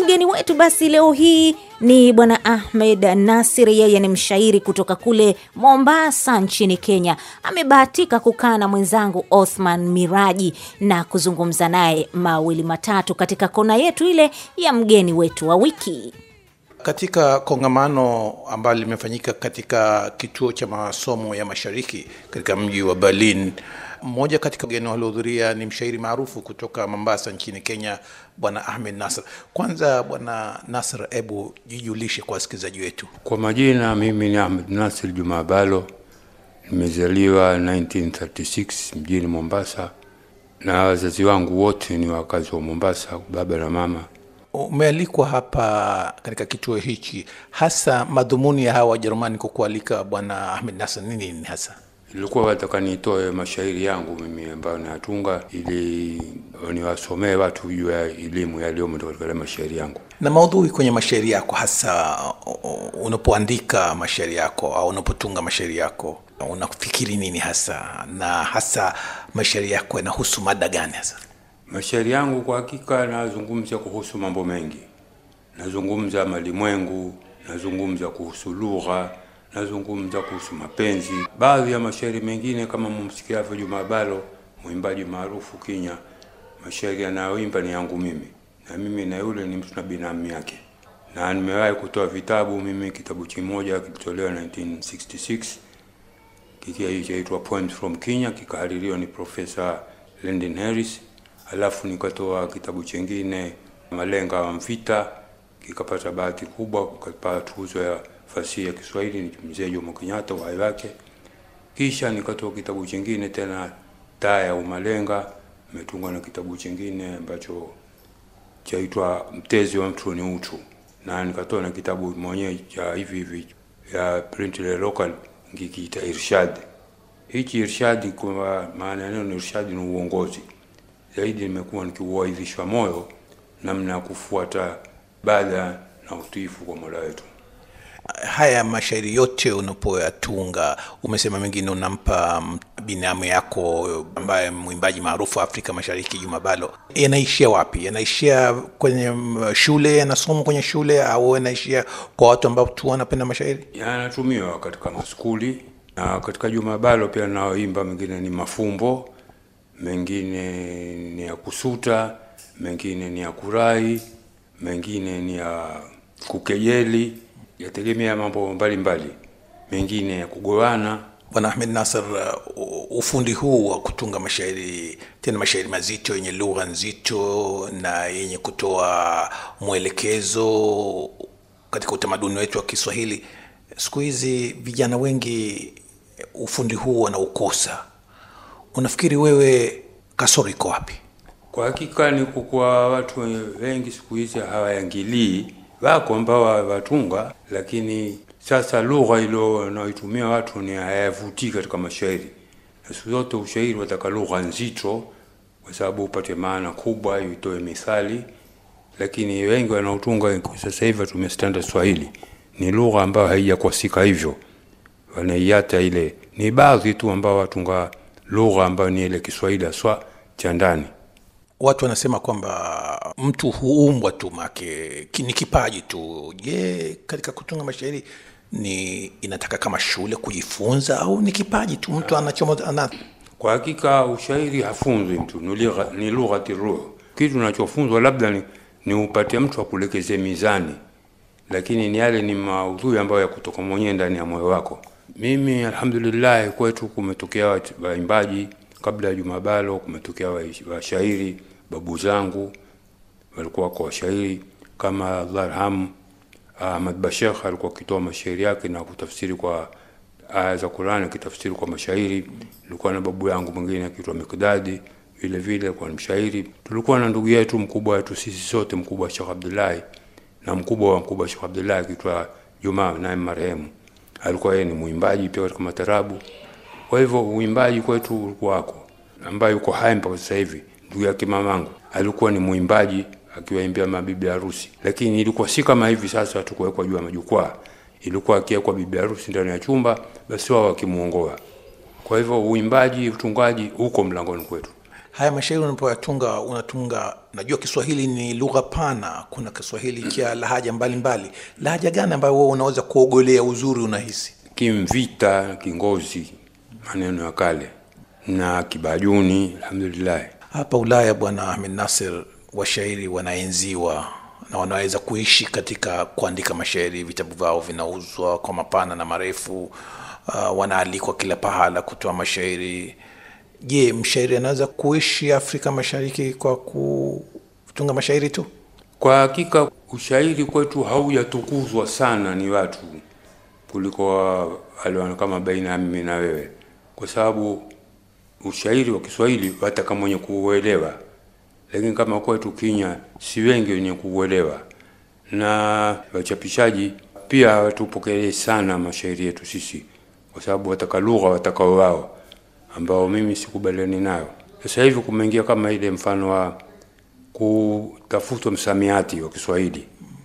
mgeni wetu basi leo hii ni bwana Ahmed Nasir. Yeye ni mshairi kutoka kule Mombasa nchini Kenya. Amebahatika kukaa na mwenzangu Othman Miraji na kuzungumza naye mawili matatu katika kona yetu ile ya mgeni wetu wa wiki. Katika kongamano ambalo limefanyika katika kituo cha masomo ya mashariki katika mji wa Berlin, mmoja katika wageni waliohudhuria ni mshairi maarufu kutoka Mombasa nchini Kenya, bwana Ahmed Nasr. Kwanza bwana Nasr, hebu jijulishe kwa wasikilizaji wetu. Kwa majina, mimi ni Ahmed Nasir Juma Balo, nimezaliwa 1936 mjini Mombasa, na wazazi wangu wote ni wakazi wa Mombasa, baba na mama. Umealikwa hapa katika kituo hichi, hasa madhumuni ya hawa Wajerumani kukualika bwana Ahmed Nasr ni nini hasa? Ilikuwa wataka nitoe mashairi yangu mimi ambayo nayatunga ili niwasomee watu juu ya elimu yaliyomo katika yale mashairi yangu. Na maudhui kwenye mashairi yako, hasa uh, unapoandika mashairi yako au unapotunga mashairi yako, unafikiri nini hasa, na hasa mashairi yako yanahusu mada gani hasa? Mashairi yangu kwa hakika nazungumza kuhusu mambo mengi, nazungumza malimwengu, nazungumza kuhusu lugha, nazungumza kuhusu mapenzi. Baadhi ya mashairi mengine kama mumsikiavyo Juma Balo, mwimbaji maarufu Kenya, mashairi anayoimba ni yangu mimi, na mimi na yule ni mtu na binamu yake, na nimewahi kutoa vitabu mimi. Kitabu kimoja kilitolewa 1966 kikia chaitwa Poems from Kenya, kikahaririwa ni Profesa Lyndon Harris alafu nikatoa kitabu chengine Malenga wa Mvita, kikapata bahati kubwa, kukapata tuzo ya fasihi ya Kiswahili ni mzee Jomo Kenyatta uhai wake. Kisha nikatoa kitabu chengine tena Taa ya Umalenga, imetungwa na kitabu chengine ambacho chaitwa Mtezi wa Mtu ni Utu, na nikatoa na kitabu mwenyewe cha hivi hivi ya print le local ngikiita Irshad. Hichi Irshad kwa maana ya neno Irshad ni uongozi zaidi nimekuwa nikiuaidhishwa moyo namna ya kufuata ibada na utiifu kwa Mola wetu. Haya mashairi yote unapoyatunga, umesema mengine unampa binamu yako ambaye mwimbaji maarufu wa Afrika Mashariki, Juma Balo, yanaishia wapi? Yanaishia kwenye shule, yanasoma kwenye shule, au yanaishia kwa watu ambao tu wanapenda mashairi? Yanatumiwa katika maskuli na katika Juma Balo pia naoimba, mengine ni mafumbo mengine ni ya kusuta, mengine ni ya kurai, mengine ni ya kukejeli, yategemea mambo mbalimbali, mengine ya kugoana. Bwana Ahmed Nasr, uh, ufundi huu wa kutunga mashairi, tena mashairi mazito yenye lugha nzito na yenye kutoa mwelekezo katika utamaduni wetu wa Kiswahili, siku hizi vijana wengi ufundi huu wanaukosa. Unafikiri wewe kasoro iko wapi? Kwa hakika ni kukuwa watu wengi siku hizi hawaingilii, wako ambao watunga, lakini sasa lugha ilo wanaoitumia watu ni hayavutii katika mashairi. Na siku zote ushairi wataka lugha nzito, kwa sababu upate maana kubwa, itoe mithali. Lakini wengi wanaotunga sasa hivi watumia standard Swahili, ni lugha ambayo haijakwasika hivyo, wanaiata ile. Ni baadhi tu ambao watunga lugha ambayo ni ile Kiswahili haswa cha ndani. Watu wanasema kwamba mtu huumbwa tu make ni kipaji tu. Je, katika kutunga mashairi ni inataka kama shule kujifunza au ni kipaji tu mtu anachomo ana... Kwa hakika ushairi hafunzwi mtu, ni lughati ruh. Kitu unachofunzwa labda ni, ni upate mtu akulekeze mizani, lakini ni yale ni maudhui ambayo ya kutoka mwenyewe ndani ya moyo wako. Mimi alhamdulillah, kwetu kumetokea waimbaji kabla ya Juma Balo, kumetokea washairi. Babu zangu walikuwa wako washairi kama Allah arhamu Ahmad Bashekh alikuwa akitoa mashairi yake na kutafsiri kwa aya za Qur'ani, akitafsiri kwa mashairi. Nilikuwa na babu yangu mwingine akiitwa Mikdadi, vile vile kwa mshairi. Tulikuwa na ndugu yetu mkubwa wetu sisi sote, mkubwa Sheikh Abdullahi na mkubwa wa mkubwa Sheikh Abdullahi akiitwa Juma, naye marehemu alikuwa yeye ni mwimbaji pia katika matarabu. Kwa hivyo uimbaji kwetu ulikuwa wako, ambaye yuko hai mpaka sasa hivi. Ndugu yake mamangu alikuwa ni mwimbaji akiwaimbia mabibi harusi, lakini ilikuwa si kama hivi sasa watu kuwekwa juu ya majukwaa. Ilikuwa akiwekwa bibi harusi ndani ya chumba, basi wao wakimuongoa. Kwa hivyo uimbaji, utungaji uko mlangoni kwetu. haya mashairi unapoyatunga unatunga najua kiswahili ni lugha pana kuna kiswahili cha lahaja mbalimbali lahaja gani ambayo wewe unaweza kuogolea uzuri unahisi Kimvita, Kingozi, maneno ya kale na Kibajuni, alhamdulillah. hapa ulaya bwana ahmed nasir washairi wanaenziwa na wanaweza kuishi katika kuandika mashairi vitabu vyao vinauzwa kwa mapana na marefu uh, wanaalikwa kila pahala kutoa mashairi je mshairi anaweza kuishi afrika mashariki kwa kutunga mashairi tu Kwa hakika ushairi kwetu haujatukuzwa sana ni watu kuliko wale kama baina ya mimi na wewe, kwa sababu ushairi wa Kiswahili hata kama wenye kuuelewa, lakini kama kwetu Kenya si wengi wenye kuuelewa, na wachapishaji pia hawatupokelee sana mashairi yetu sisi, kwa sababu wataka lugha watakao wao, ambao mimi sikubaliani nayo. Sasa hivi kumeingia kama ile mfano wa kutafutwa msamiati wa Kiswahili.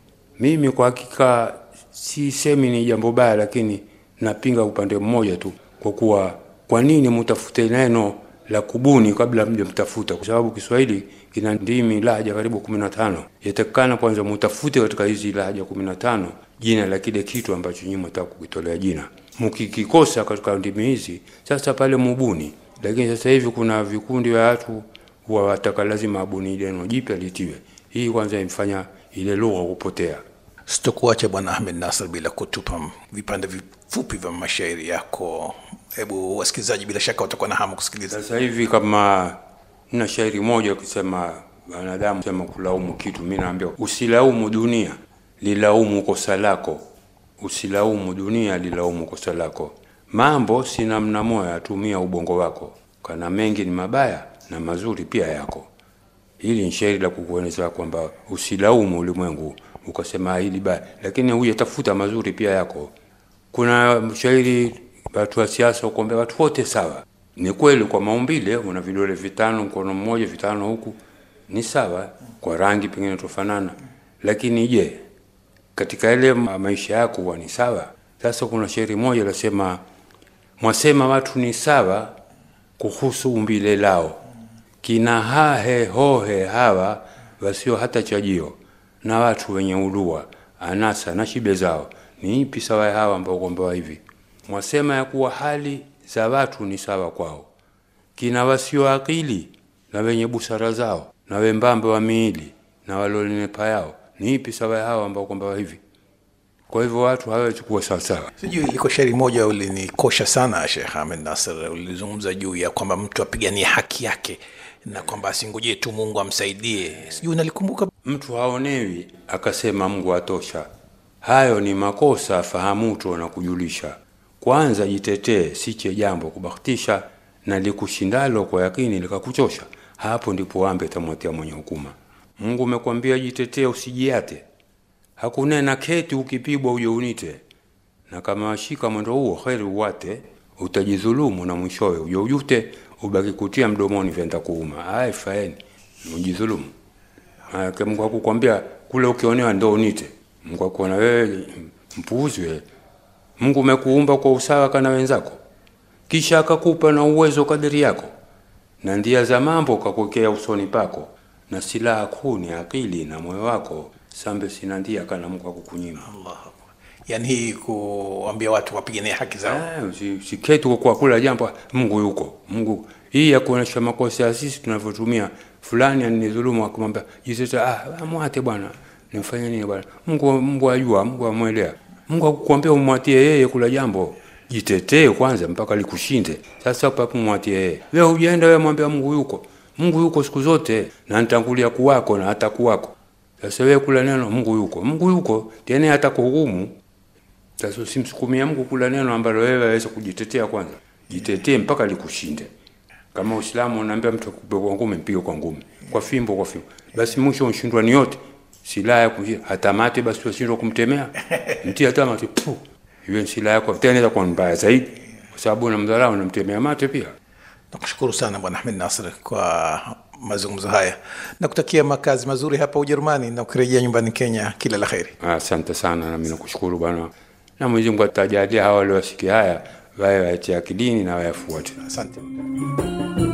Mimi kwa hakika sisemi ni jambo baya, lakini napinga upande mmoja tu, kwa kuwa kwa nini mtafute neno la kubuni kabla mje mtafuta? Kwa sababu Kiswahili kina ndimi lahaja karibu kumi na tano. Yatakikana kwanza mutafute katika hizi lahaja kumi na tano jina la kile kitu ambacho nyinyi mtaka kukitolea jina. Mkikikosa katika ndimi hizi, sasa pale mubuni. Lakini sasa hivi kuna vikundi vya watu huwa wataka lazima abuni neno jipya litiwe. Hii kwanza imfanya ile lugha kupotea. sitokuacha bwana ahmed nasr bila kutupa vipande vifupi vya mashairi yako hebu wasikilizaji bila shaka watakuwa na hamu kusikiliza Sasa hivi kama na shairi moja ukisema wanadamu sema kulaumu kitu, mimi naambia usilaumu dunia, lilaumu kosa lako. Usilaumu dunia, lilaumu kosa lako. Mambo si namna moya, tumia ubongo wako, kana mengi ni mabaya na mazuri pia yako. Hili ni shairi la kukueleza kwamba usilaumu ulimwengu ukasema hili baya, lakini huyatafuta mazuri pia yako. Kuna shairi watu wa siasa ukuambia watu wote sawa. Ni kweli kwa maumbile, una vidole vitano, mkono mmoja, vitano huku, ni sawa. Kwa rangi pengine tofanana, lakini je, katika ile ma- maisha yako huwa ni sawa? Sasa kuna shairi moja lasema, mwasema watu ni sawa kuhusu umbile lao, kina hahe hohe hawa wasio hata chajio, na watu wenye ulua anasa na shibe zao, ni ipi sawa ya hawa ambao kuombewa hivi? Mwasema ya kuwa hali za watu ni sawa kwao, kina wasio akili na wenye busara zao, na wembambe wa miili na walonenepa yao, ni ipi sawa ya hawa ambao kuombewa hivi? Kwa hivyo watu hawawezi kuwa sawasawa. sijui liko shairi moja ulinikosha sana shekh ahmed nasr ulizungumza juu ya kwamba mtu apiganie haki yake na kwamba asingojee tu mungu amsaidie sijui unalikumbuka Mtu haonewi akasema Mungu atosha. Hayo ni makosa, fahamuto na kujulisha. Kwanza jitetee, siche jambo kubahatisha, na likushindalo kwa yakini likakuchosha. Hapo ndipo ambe tamwatia mwenye hukuma. Mungu umekwambia jitetee, usijiate. Hakunena keti ukipigwa uje unite, na kama washika mwendo huo heri uwate, utajidhulumu na mwishowe uje ujute, ubaki kutia mdomoni vyenda kuuma. Ai, faeni ujidhulumu. Maanake Mungu hakukwambia kule ukionewa ndo unite. Mungu akuona wewe mpuuzi wewe. Mungu umekuumba kwa usawa kana wenzako, kisha akakupa na uwezo kadiri yako, na ndia za mambo kakuwekea usoni pako, na silaha kuu ni akili na moyo wako. Sambe sina ndia kana Mungu akukunyima. yaani hii kuambia watu wapiganie haki zao Eh, usi- Usiketi kwa kula jambo Mungu yuko. Mungu hii ya kuonesha makosa ya sisi tunavyotumia fulani aninidhulumu akamwambia jiteta ah mwate bwana nimfanye nini bwana Mungu Mungu ajua Mungu amwelea Mungu akukwambia umwatie yeye kula jambo jitetee kwanza mpaka likushinde sasa papo mwatie yeye wewe ujaenda wewe mwambia Mungu yuko Mungu yuko siku zote na nitangulia kuwako na hata kuwako sasa wewe kula neno Mungu yuko Mungu yuko tena hata kuhukumu sasa usimsukumia Mungu kula neno ambalo wewe waweza kujitetea kwanza. Jitetee mpaka likushinde. Kama Uislamu unaambia mtu akupe kwa ngumi, mpige kwa ngumi, kwa fimbo, kwa fimbo, basi mwisho unashindwa ni yote, silaha ya kumshia hata mate, basi ushindwa kumtemea, mtia hata mate, pu hiyo ni silaha yako, tena inaweza kuwa mbaya zaidi, kwa sababu unamdharau, unamtemea mate pia. nakushukuru sana bwana ahmed nasr kwa mazungumzo haya na kutakia makazi mazuri hapa ujerumani na ukirejea nyumbani kenya kila la heri Asante sana, nami nakushukuru bwana, na Mwenyezi Mungu atajalia hawa waliowasikia haya wawe watie akilini na wayafuate. asante